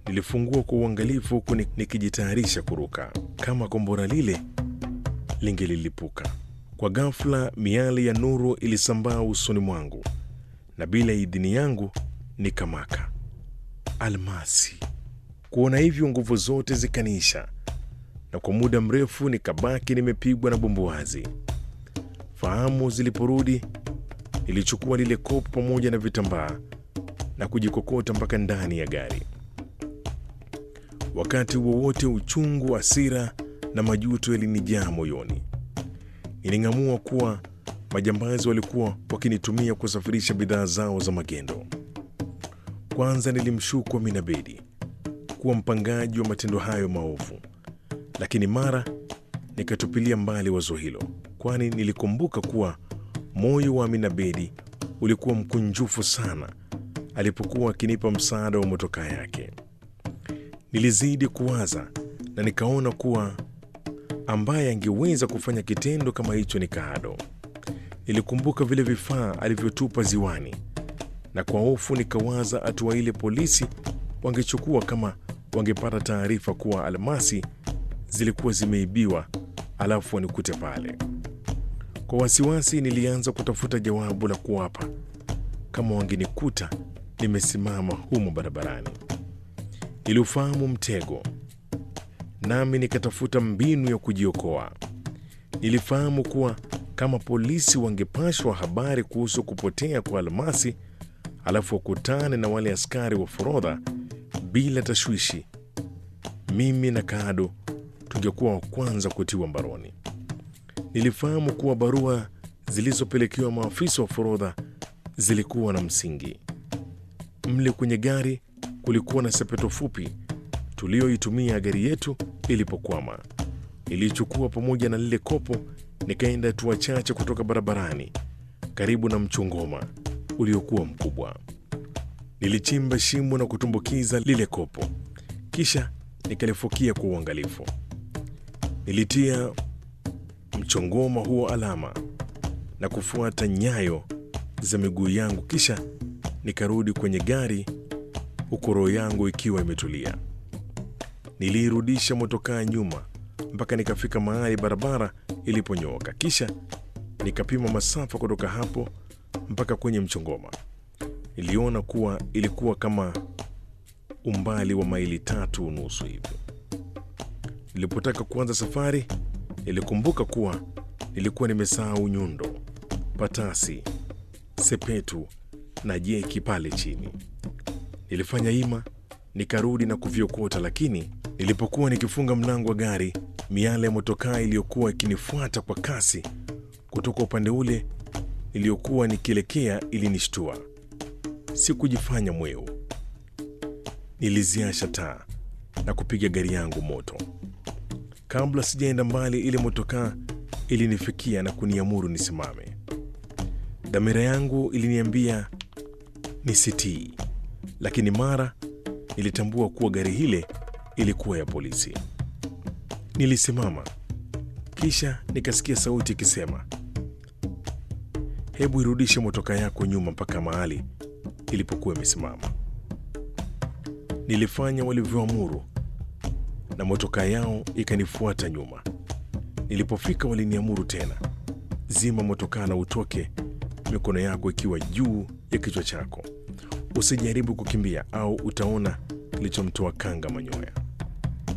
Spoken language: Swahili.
Nilifungua kwa uangalifu huku ni- nikijitayarisha kuruka kama kombora lile lingelilipuka. Kwa ghafla, miali ya nuru ilisambaa usoni mwangu na bila idhini yangu nikamaka. Almasi! Kuona hivyo, nguvu zote zikaniisha na kwa muda mrefu nikabaki nimepigwa na bumbuazi. Fahamu ziliporudi, nilichukua lile kopo pamoja na vitambaa na kujikokota mpaka ndani ya gari. Wakati wowote uchungu, hasira na majuto yalinijaa moyoni. Niling'amua kuwa majambazi walikuwa wakinitumia kusafirisha bidhaa zao za magendo. Kwanza nilimshuku Amina Bedi kuwa mpangaji wa matendo hayo maovu, lakini mara nikatupilia mbali wazo hilo, kwani nilikumbuka kuwa moyo wa Amina Bedi ulikuwa mkunjufu sana alipokuwa akinipa msaada wa motokaa yake. Nilizidi kuwaza na nikaona kuwa ambaye angeweza kufanya kitendo kama hicho ni Kaado. Nilikumbuka vile vifaa alivyotupa ziwani, na kwa hofu nikawaza hatua ile polisi wangechukua kama wangepata taarifa kuwa almasi zilikuwa zimeibiwa, alafu wanikute pale. Kwa wasiwasi, nilianza kutafuta jawabu la kuwapa kama wangenikuta nimesimama humo barabarani. Niliufahamu mtego, nami nikatafuta mbinu ya kujiokoa. Nilifahamu kuwa kama polisi wangepashwa habari kuhusu kupotea kwa almasi, alafu wakutane na wale askari wa forodha bila tashwishi, mimi na Kaado tungekuwa wa kwanza kutiwa mbaroni. Nilifahamu kuwa barua zilizopelekewa maafisa wa forodha zilikuwa na msingi. Mle kwenye gari kulikuwa na sepeto fupi tuliyoitumia gari yetu ilipokwama. Nilichukua pamoja na lile kopo, nikaenda hatua chache kutoka barabarani karibu na mchongoma uliokuwa mkubwa. Nilichimba shimo na kutumbukiza lile kopo, kisha nikalifukia kwa uangalifu. Nilitia mchongoma huo alama na kufuata nyayo za miguu yangu, kisha nikarudi kwenye gari huku roho yangu ikiwa imetulia. Niliirudisha motokaa nyuma mpaka nikafika mahali barabara iliponyooka, kisha nikapima masafa kutoka hapo mpaka kwenye mchongoma. Niliona kuwa ilikuwa kama umbali wa maili tatu unusu hivi. Nilipotaka kuanza safari, nilikumbuka kuwa nilikuwa nimesahau nyundo, patasi, sepetu na jeki pale chini. Nilifanya ima nikarudi na kuviokota, lakini nilipokuwa nikifunga mlango wa gari, miale ya motokaa iliyokuwa ikinifuata kwa kasi kutoka upande ule niliyokuwa nikielekea ilinishtua. Sikujifanya mweu, niliziasha taa na kupiga gari yangu moto. Kabla sijaenda mbali, ile motokaa ilinifikia na kuniamuru nisimame. Dhamira yangu iliniambia nisitii, lakini mara nilitambua kuwa gari hile ilikuwa ya polisi. Nilisimama, kisha nikasikia sauti ikisema, hebu irudishe motoka yako nyuma mpaka mahali ilipokuwa imesimama. Nilifanya walivyoamuru na motoka yao ikanifuata nyuma. Nilipofika waliniamuru tena, zima motokaa na utoke, mikono yako ikiwa juu ya kichwa chako. Usijaribu kukimbia au utaona kilichomtoa kanga manyoya.